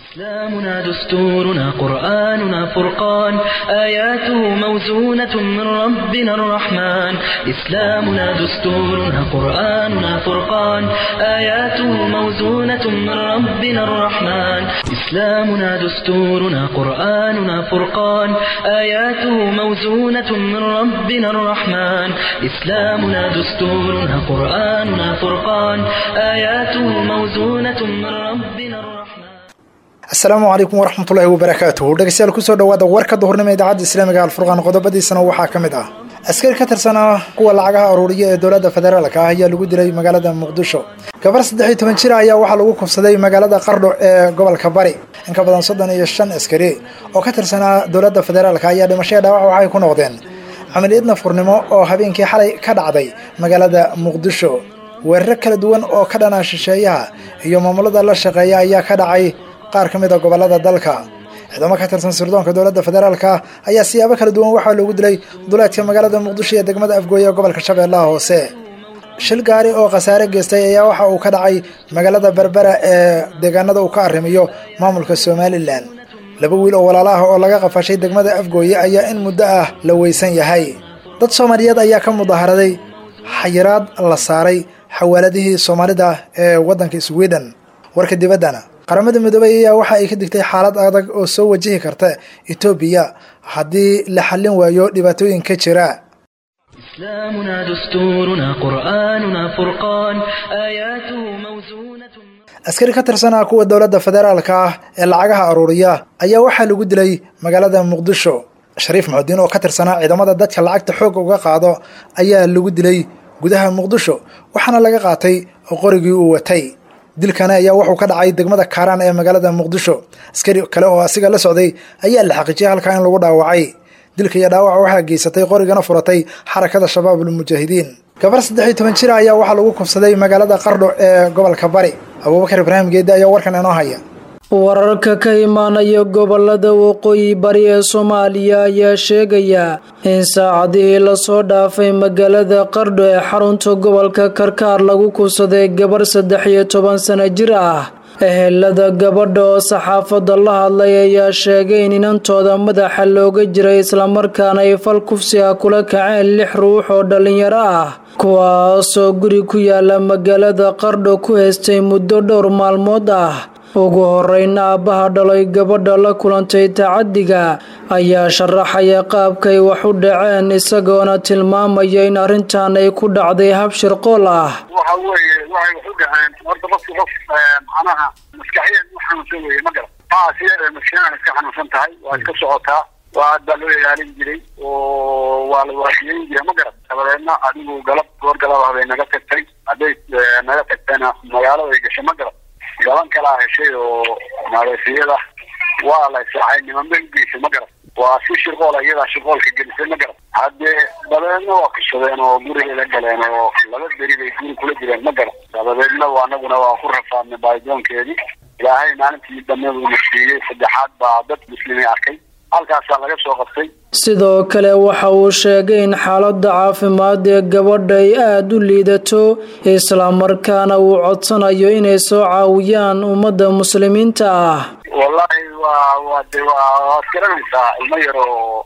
إسلامنا دستورنا قرآننا فرقان آياته موزونة من ربنا الرحمن إسلامنا دستورنا قرآننا فرقان آياته موزونة من ربنا الرحمن إسلامنا دستورنا قرآننا فرقان آياته موزونة من ربنا الرحمن إسلامنا دستورنا قرآننا فرقان آياته موزونة من ربنا الرحمن asalaamu calaykum waraxmatullaahi wabarakaatuhu dhegeystayaal kusoo dhawaada warka duhurnimo idaacadda islaamiga alfurqaan qodobadiisana waxaa ka mid ah askari ka tirsanaa kuwa lacagaha aruuriya ee dowladda federaalka ah ayaa lagu dilay magaalada muqdisho gabar saddex iyo toban jir ayaa waxaa lagu kufsaday magaalada qardho ee gobolka bari in ka badan soddon iyo shan askari oo ka tirsanaa dowladda federaalka ayaa dhimashaya dhaawac waxay ku noqdeen camaliyad nafurnimo oo habeenkii xalay ka dhacday magaalada muqdisho weeraro kala duwan oo ka dhana shisheeyaha iyo maamulada la shaqeeya ayaa ka dhacay qaar ka mid a gobolada dalka ciidamo ka tirsan sirdoonka dowladda federaalka ayaa siyaabo kala duwan waxaa loogu dilay duleedka magaalada muqdisho iyo degmada afgooye ee gobolka shabeellaha hoose shil gaari oo khasaare geystay ayaa waxa uu ka dhacay magaalada berbera ee deegaanada uu ka arrimiyo maamulka somalilan laba wiil oo walaalo ah oo laga qafashay degmada afgooye ayaa in muddo ah la weysan yahay dad soomaaliyeed ayaa ka mudaharaday xayiraad la saaray xawaaladihii soomaalida ee waddanka sweden warka dibaddana qaramada midoobay ayaa waxa ay ka digtay xaalad adag oo soo wajihi karta etoobiya haddii la xallin waayo dhibaatooyin ka jira إسلامنا دستورنا قرآننا فرقان آياته موزونة askari ka tirsanaa kuwa dowladda federaalka ah ee lacagaha aruuriya ayaa waxaa lagu dilay magaalada muqdisho shariif muxudiin oo ka tirsanaa ciidamada dadka lacagta xoogga uga qaado ayaa lagu dilay gudaha muqdisho waxaana laga qaatay qorigii uu watay dilkana ayaa wuxuu ka dhacay degmada kaaraan ee magaalada muqdisho askari kale oo asiga la socday ayaa la xaqiijiyay halkaa in lagu dhaawacay dilka iyo dhaawaca waxaa geysatay qorigana furatay xarakada shabaabul mujaahidiin gabar saddex iyo toban jir ayaa waxaa lagu kufsaday magaalada qardho ee gobolka bari abuubakar ibraahim geedi ayaa warkan inoo haya wararka ka imaanaya gobolada waqooyi bari ee soomaaliya ayaa sheegaya in saacadihii lasoo dhaafay magaalada qardho ee xarunta gobolka karkaar lagu kufsaday gabar saddex iyo toban sano jir ah ehelada gabadha oo saxaafadda la hadlay ayaa sheegay in inantooda madaxa looga jiray islamarkaana ay fal kufsi ah kula kaceen lix ruux oo dhallinyaro ah kuwaasoo guri ku yaala magaalada qardho ku haystay muddo dhowr maalmood ah ugu horeyna aabbaha dhalay gabadha la kulantay tacadiga ayaa sharaxaya qaabkay wax u dhaceen isagoona tilmaamaya in arrintan ay ku dhacday hab shirqool ah waxa weeye waxay wax u dhaceen horta qofki qof macnaha maskaxiyan u xanuunsan weye ma garan haa sidee maskaxiyan iska xanuunsan tahay waa iska socotaa waa aad baa loo ilaalin jiray oo waa la waafiyeyn jiray ma garan dabadeedna adigu galab goor galab ah bay naga tagtay hadday naga tagtayna magaaladay gashay ma garan gaban kalaa heshay oo maleesiyada waa la israacay nimanba ugeysay ma garan waa si shirqoola iyadaa shirqoolka gelisay ma garan haddee dabadeedna waa kashadeen oo gurigeeda galeen oo laba beri bay guri kula jireen ma garan dabadeedna anaguna waa ku rafaadnay baaridoonkeedii ilaahay maalintii dambeedu na siiyey saddexaad baa dad muslimiin arkay halkaasaa laga soo qabtay sidoo kale waxa uu sheegay in xaaladda caafimaad ee gabadha ay aada u liidato islamarkaana uu codsanayo inay soo caawiyaan ummadda muslimiinta ah wallahi waa waa de waa waad garanaysaa ilmo yar oo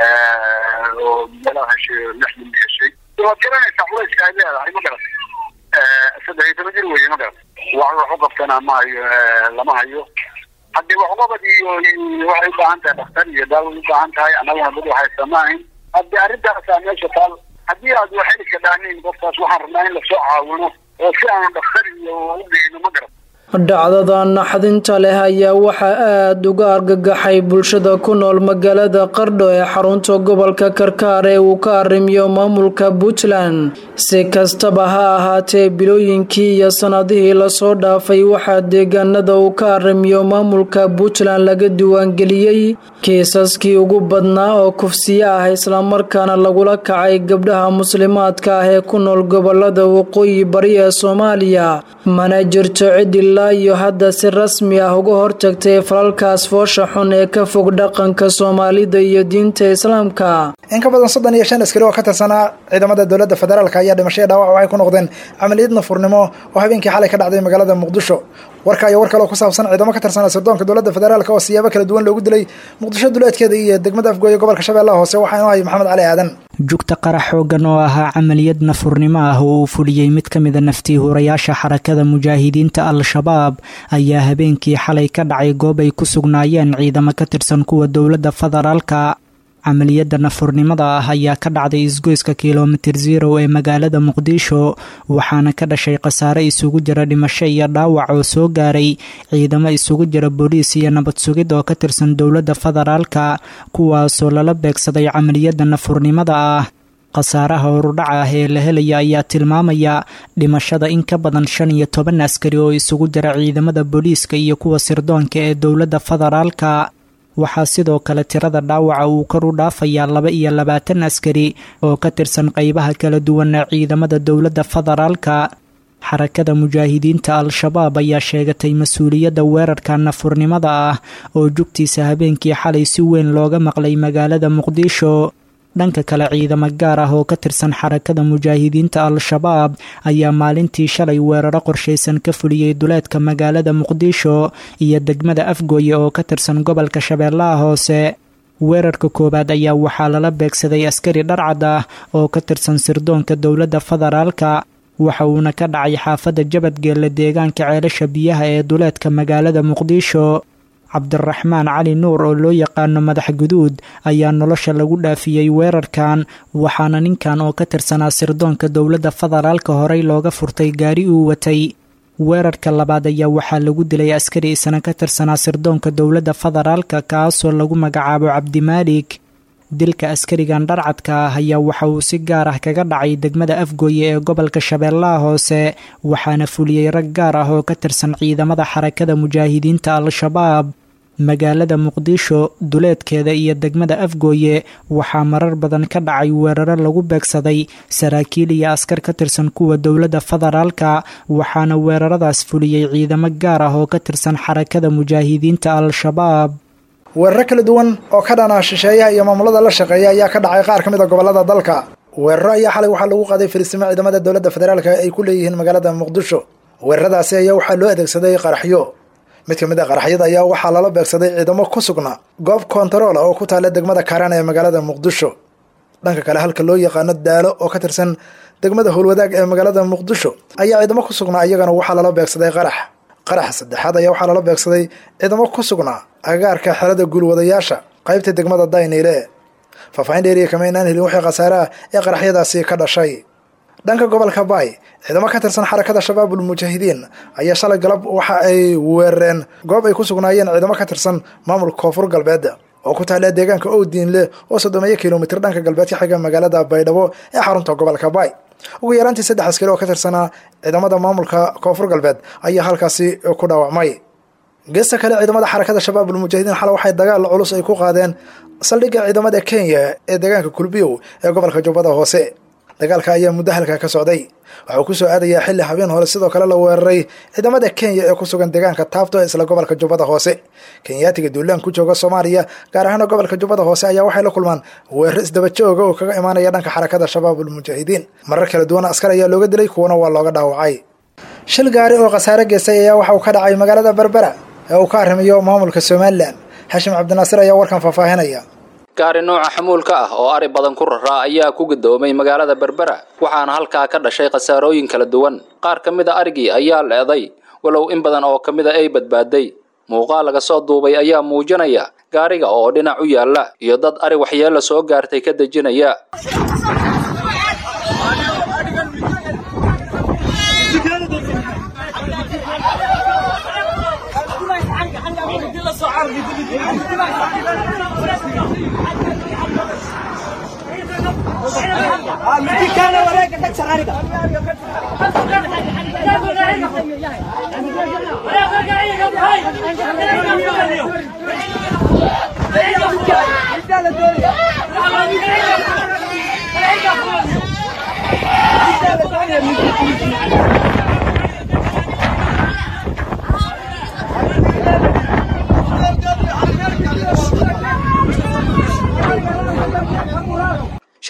oo meelaha heshay lix min heshay waad garanaysaa culayska ay leedahay ma garan saddex iyo toban jir weye ma garan wax wax u qabtana ma hayo lama hayo haddii waxqabad iyo waxay u baahan tahay dhakhtar iyo daaway u baahan tahay annaguna dad waxaysa ma ahayn haddii arrintaasaa meesha taal haddii aad waxeli ka dhaanin qofkaas waxaan rabnaa in lasoo caawino oo si aanu dhakhtar iyo u geyno ma garan dhacdada naxdinta leh ayaa waxaa aada uga argagaxay bulshada ku nool magaalada qardho ee xarunta gobolka karkaar ee uu ka arrimiyo maamulka puntland si kastaba ha ahaatee bilooyinkii iyo sanadihii lasoo dhaafay waxaa deegaanada uu ka arrimiyo maamulka puntland laga diiwaangeliyey kiisaskii ugu badnaa oo kufsiye ah islamarkaana lagula kacay gabdhaha muslimaadka ah ee ku nool gobolada waqooyi bari ee soomaaliya mana jirto cid ilaa ilaa iyo hadda si rasmi ah uga hortagtay falalkaas foosha xun ee ka fog dhaqanka soomaalida iyo diinta islaamka in ka badan soddon iyo shan askari oo ka tirsanaa ciidamada dowladda federaalk ayaa dhimashaya dhaawac waxay ku noqdeen camaliyad nafurnimo oo habeenkii xalay ka dhacday magaalada muqdisho warka iyo war kale oo ku saabsan ciidamo ka tirsanaa sirdoonka dowladda federaalk oo siyaabo kala duwan loogu dilay muqdisho duleedkeeda iyo degmada afgooye gobolka shabeellaha hoose waxaa inoo hay maxamed cali aadan jugta qarax xoogan oo ahaa camaliyad nafurnimo ah oo uu fuliyey mid ka mida naftii hurayaasha xarakada mujaahidiinta al-shabaab ayaa habeenkii xalay ka dhacay goob ay ku sugnaayeen ciidamo ka tirsan kuwa dowladda federaalka camaliyadda nafurnimada ah ayaa ka dhacday isgoyska kilomitir zero ee magaalada muqdisho waxaana ka dhashay khasaare isugu jira dhimasho iyo dhaawac oo soo gaaray ciidamo isugu jira booliis iyo nabad sugid oo ka tirsan dowladda federaalka kuwaasoo lala beegsaday camaliyadda nafurnimada ah khasaaraha horudhaca ah ee la helaya ayaa tilmaamaya dhimashada in ka badan shan iyo toban askari oo isugu jira ciidamada booliiska iyo kuwa sirdoonka ee dowladda federaalka waxaa sidoo kale tirada dhaawaca uu kor u dhaafayaa laba iyo labaatan askari oo ka tirsan qeybaha kala duwan ee ciidamada dowladda federaalka xarakada mujaahidiinta al-shabaab ayaa sheegatay mas-uuliyadda weerarka nafurnimada ah oo jugtiisa habeenkii xalay si weyn looga maqlay magaalada muqdisho dhanka kale ciidamo gaar ah oo ka tirsan xarakada mujaahidiinta al-shabaab ayaa maalintii shalay weeraro qorshaysan ka fuliyey duleedka magaalada muqdisho iyo degmada afgooye oo ka tirsan gobolka shabeellaha hoose weerarka koowaad ayaa waxaa lala beegsaday askari dharcad ah oo ka tirsan sirdoonka dowladda federaalka waxa uuna ka dhacay xaafadda jabadgeelle deegaanka ceelasha biyaha ee duleedka magaalada muqdisho cabdiraxmaan cali nuur oo loo yaqaano madax guduud ayaa nolosha lagu dhaafiyey weerarkan waxaana ninkan oo ka tirsanaa sirdoonka dowladda federaalka horey looga furtay gaari uu watay weerarka labaad ayaa waxaa lagu dilay askari isna ka tirsanaa sirdoonka dowladda federaalka kaasoo lagu magacaabo cabdimaalik dilka askarigan dharcadka ah ayaa waxa uu si gaar ah kaga dhacay degmada afgooye ee gobolka shabeellaha hoose waxaana fuliyey rag gaar ah oo ka tirsan ciidamada xarakada mujaahidiinta al-shabaab magaalada muqdisho duleedkeeda iyo degmada afgooye waxaa marar badan ka dhacay weeraro lagu beegsaday saraakiil iyo askar ka tirsan kuwa dowladda federaalka waxaana weeraradaas fuliyey ciidamo gaar ah oo ka tirsan xarakada mujaahidiinta al-shabaab weeraro kala duwan oo ka dhana shisheeyaha iyo maamulada la shaqeeya ayaa ka dhacay qaar ka mid a gobolada dalka weeraro ayaa xalay waxaa lagu qaaday fariisimo ciidamada dowladda federaalk ay ku leeyihiin magaalada muqdisho weeraradaasi ayaa waxaa loo adeegsaday qaraxyo mid ka mid a qaraxyada ayaa waxaa lala beegsaday ciidamo ku sugna goob kontarool ah oo ku taalla degmada kaaraan ee magaalada muqdisho dhanka kale halka loo yaqaano daalo oo ka tirsan degmada howlwadaag ee magaalada muqdisho ayaa ciidamo ku sugnaa iyagana waxaa lala beegsaday qarax qaraxa saddexaad ayaa waxaa lala beegsaday ciidamo ku sugnaa agagaarka xerada guulwadayaasha qaybta degmada dayniile faahfaahin dheeriya kama inaan helin wixii khasaaraha ee qaraxyadaasi ka dhashay dhanka gobolka baay ciidamo ka tirsan xarakada shabaabul mujaahidiin ayaa shalay galab waxa ay weerareen goob ay ku sugnaayeen ciidamo ka tirsan maamulka koonfur galbeed oo ku taalla deegaanka owdiinle oo soddomeeyo kilomitir dhanka galbeed ka xiga magaalada baydhabo ee xarunta gobolka baay ugu yaraantii saddex askari oo ka tirsanaa ciidamada maamulka koonfur galbeed ayaa halkaasi ku dhaawacmay geesta kale ciidamada xarakada shabaabul mujaahidiin xale waxay dagaal culus ay ku qaadeen saldhigga ciidamada kenya ee deegaanka kulbiyow ee gobolka jubbada hoose dagaalka ayaa muddo halkaa ka socday waxuu ku soo aadayaa xilli habeen hore sidoo kale la weeraray ciidamada kenya ee ku sugan deegaanka taabto ee isla gobolka jubbada hoose kenyaatiga duulaan ku jooga soomaaliya gaar ahaana gobolka jubbada hoose ayaa waxay la kulmaan weeraro isdaba jooga oo kaga imaanaya dhanka xarakada shabaabul mujaahidiin marar kala duwan askar ayaa looga dilay kuwana waa looga dhaawacay shil gaari oo khasaare geystay ayaa waxa uu ka dhacay magaalada berbera ee uu ka arrimayo maamulka somalilan xashim cabdinaasir ayaa warkan faahfaahinaya gaari nooca xamuulka ah oo ari badan ku raraa ayaa ku gadoomay magaalada berbera waxaana halkaa ka dhashay khasaarooyin kala duwan qaar ka mid a arigii ayaa leeday walow in badan oo ka mid a ay badbaaday muuqaal laga soo duubay ayaa muujinaya gaariga oo dhinac u yaalla iyo dad ari waxyeella soo gaartay ka dejinaya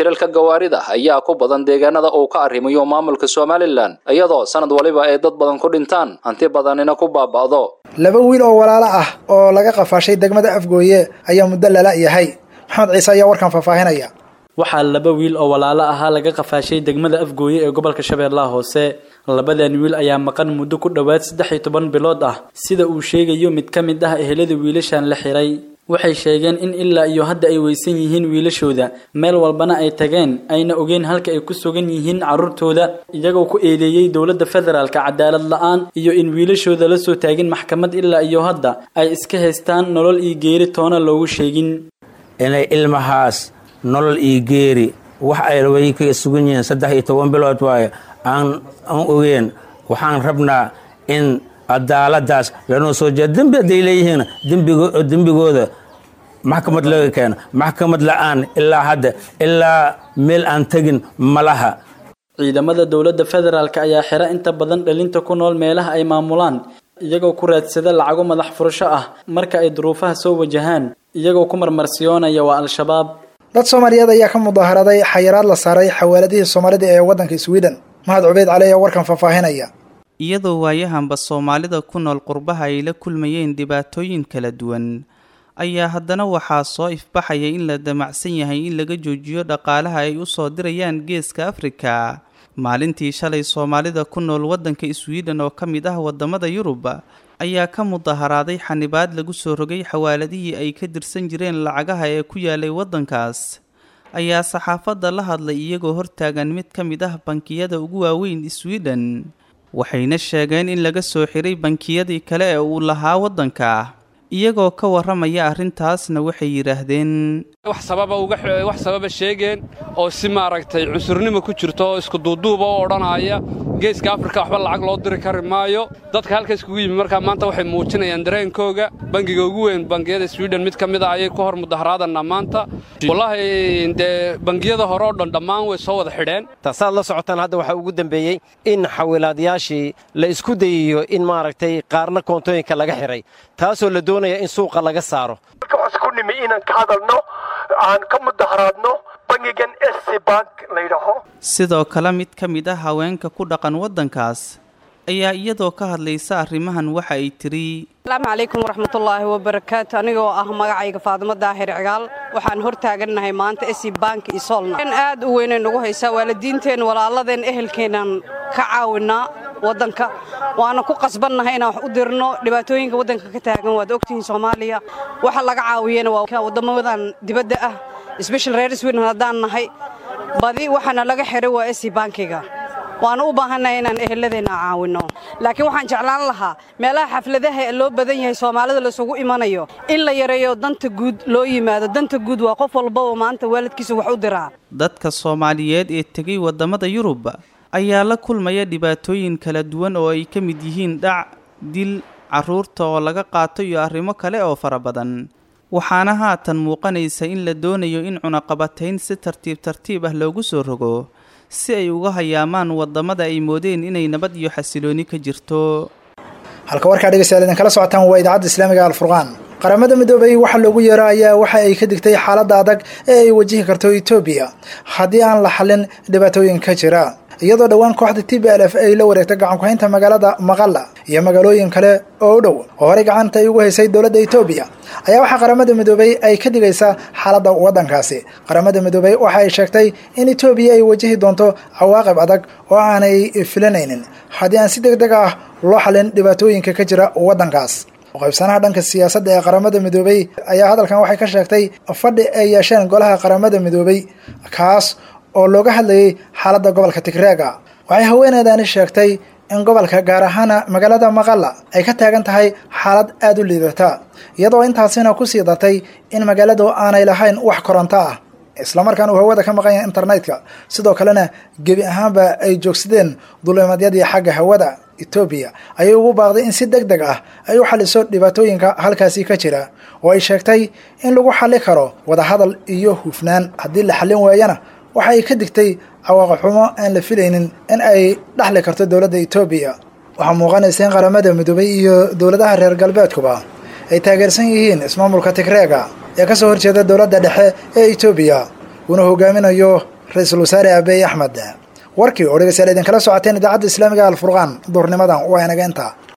shilalka gawaarida ayaa ku badan deegaanada uu ka arrimayo maamulka somalilan iyadoo sanad waliba ay dad badan ku dhintaan hanti badanina ku baaba'do laba wiil oo walaalo ah oo laga qafaashay degmada afgooye ayaa muddo lala yahay maxamed ciise ayaa warkan faahfaahinaya waxaa laba wiil oo walaalo ahaa laga qafaashay degmada afgooye ee gobolka shabeellaha hoose labadan wiil ayaa maqan muddo ku dhowaad saddex iyo toban bilood ah sida uu sheegayo mid ka mid ah ehelada wiilashan la xiray waxay sheegeen in ilaa iyo hadda ay weysan yihiin wiilashooda meel walbana ay tageen ayna ogeen halka ay ku sugan yihiin carruurtooda iyagoo ku eedeeyey dowladda federaalka cadaalad la-aan iyo in wiilashooda la soo taagin maxkamad ilaa iyo hadda ay iska haystaan nolol iyo geeri toona loogu sheegin inay ilmahaas nolol iyo geeri wax ay way kaga sugan yihiin saddex iyo toban bilood waaye aan aan ogeen waxaan rabnaa in cadaaladaas lanoo soo jeeda dembi hadday leeyihiin dembigooda maxkamad laga keena maxkamad la-aan ilaa hadda ilaa meel aan tegin malaha ciidamada dowladda federaalk ayaa xira inta badan dhalinta ku nool meelaha ay maamulaan iyagoo ku raadsada lacago madax furasho ah marka ay duruufaha soo wajahaan iyagoo ku marmarsiyoonaya waa al-shabaab dad soomaaliyeed ayaa ka mudaaharaday xayiraad la saaray xawaaladihii soomaalida ee waddanka sweden mahad cubeyd cali ayaa warkan faahfaahinaya iyadoo waayahanba soomaalida ku nool qurbaha ay la kulmayeen dhibaatooyin kala duwan ayaa haddana waxaa soo ifbaxaya in la damacsan yahay in laga joojiyo dhaqaalaha ay u soo dirayaan geeska afrika maalintii shalay soomaalida ku nool waddanka sweden oo ka mid ah waddamada yurub ayaa ka mudaharaaday xanibaad lagu soo rogay xawaaladihii ay ka dirsan jireen lacagaha ee ku yaalay waddankaas ayaa saxaafadda la hadlay iyagoo hortaagan mid ka mid ah bankiyada ugu waaweyn sweden waxayna sheegeen in laga soo xiray bankiyadii kale ee uu lahaa waddanka iyagoo ka warramaya arrintaasna waxay yidhaahdeen wax sababa uga wax sababa sheegeen oo si maaragtay cusurnimo ku jirto oo isku duuduuba oo odhanaya geeska afrika waxba lacag loo diri kari maayo dadka halka iskugu yimi markaa maanta waxay muujinayaan dareenkooga bangiga ugu weyn bangiyada sweden mid ka mid a ayay ku hor mudaharaadanaa maanta wallaahi dee bangiyada hore oo dhan dhammaan way soo wada xidheen taasaad la socotaan hadda waxaa ugu dembeeyey in xawilaadayaashii la isku dayiyo in maaragtay qaarna koontooyinka laga xidhay taasoo la doonaya in suuqa laga saaro waxaan isku nimi inaan ka hadalno aan ka mudaharaadno bangigan sc bank layidhaaho sidoo kale mid ka mid ah haweenka ku dhaqan waddankaas ayaa iyadoo ka hadlaysa arrimahan waxa ay tiri asalaamu calaykum waraxmatullaahi wabarakaatu anigoo ah magacayga faadimo daahir cigaal waxaan hor taagannahay maanta esi bank iyo solna aad u weynay nagu haysaa waalidiinteen walaaladeen ehelkeenaan ka caawinaa waddanka waana ku qasbannahay inaan wax u dirno dhibaatooyinka waddanka ka taagan waad ogtihiin soomaaliya waxa laga caawiyana waa waddamadan dibadda ah sbeshal reer sweden haddaan nahay badi waxaana laga xiray waa esi bankiga waana u baahannahay inaan eheladeenna caawinno laakiin waxaan jeclaan lahaa meelaha xafladaha loo badan yahay soomaalida laisugu imanayo in la yareeyo danta guud loo yimaado danta guud waa qof walbaba maanta waalidkiisa wax u diraa dadka soomaaliyeed ee tegay waddamada yurub ayaa la kulmaya dhibaatooyin kala duwan oo ay ka mid yihiin dhac dil carruurta oo laga qaato iyo arrimo kale oo fara badan waxaana haatan muuqanaysa in la doonayo in cunaqabatayn si tartiib tartiib ah loogu soo rogo si ay uga hayaamaan waddamada ay moodeen inay nabad iyo xasilooni ka jirto halka warkaa dhegeystayaal idinkala socotaan waa idaacadda islaamiga alfurqaan qaramada midoobay waxa loogu yeero ayaa waxa ay ka digtay xaaladda adag ee ay wajihi karto etoobiya haddii aan la xallin dhibaatooyin ka jira iyadoo dhowaan kooxda t b l f ay la wareegtay gacankuhaynta magaalada maqalla iyo magaalooyin kale oo u dhow oo horey gacanta ay ugu haysay dowladda etoobiya ayaa waxaa qaramada midoobay ay ka digaysaa xaaladda waddankaasi qaramada midoobay waxa ay sheegtay in etoobiya ay wajihi doonto cawaaqib adag oo aanay filanaynin haddii aan si deg deg ah loo xallin dhibaatooyinka ka jira waddankaas qaybsanaha dhanka siyaasadda ee qaramada midoobay ayaa hadalkan waxay ka sheegtay fadhi ay yeesheen golaha qaramada midoobay kaas oo looga hadlayay xaaladda gobolka tigreega waxay haweeneedani sheegtay in gobolka gaar ahaana magaalada maqalla ay ka taagan tahay xaalad aada u liidata iyadoo intaasina ku sii dartay in magaaladu aanay lahayn wax koronto ah islamarkaan uu hawada ka maqan yahay internetka sidoo kalena gebi ahaanba ay joogsadeen dulimadyadii xagga hawada etoobiya ayay ugu baaqday in si deg deg ah ay u xaliso dhibaatooyinka halkaasi ka jira oo ay sheegtay in lagu xali karo wadahadal iyo hufnaan haddii la xallin waayana waxa ay ka digtay cawaaqi xumo aan la filaynin in ay dhaxli karto dowladda etoobiya waxaa muuqanaysa in qaramada midoobay iyo dowladaha reer galbeedkuba ay taageersan yihiin ismaamulka tigreega ee ka soo horjeeda dowladda dhexe ee etoobiya uuna hogaaminayo ra-iisul wasaare abiy axmed warkii oo dhegeystayaal idinkala socoteen idaacadda islaamiga alfurqaan duurnimadan waa inaga intaa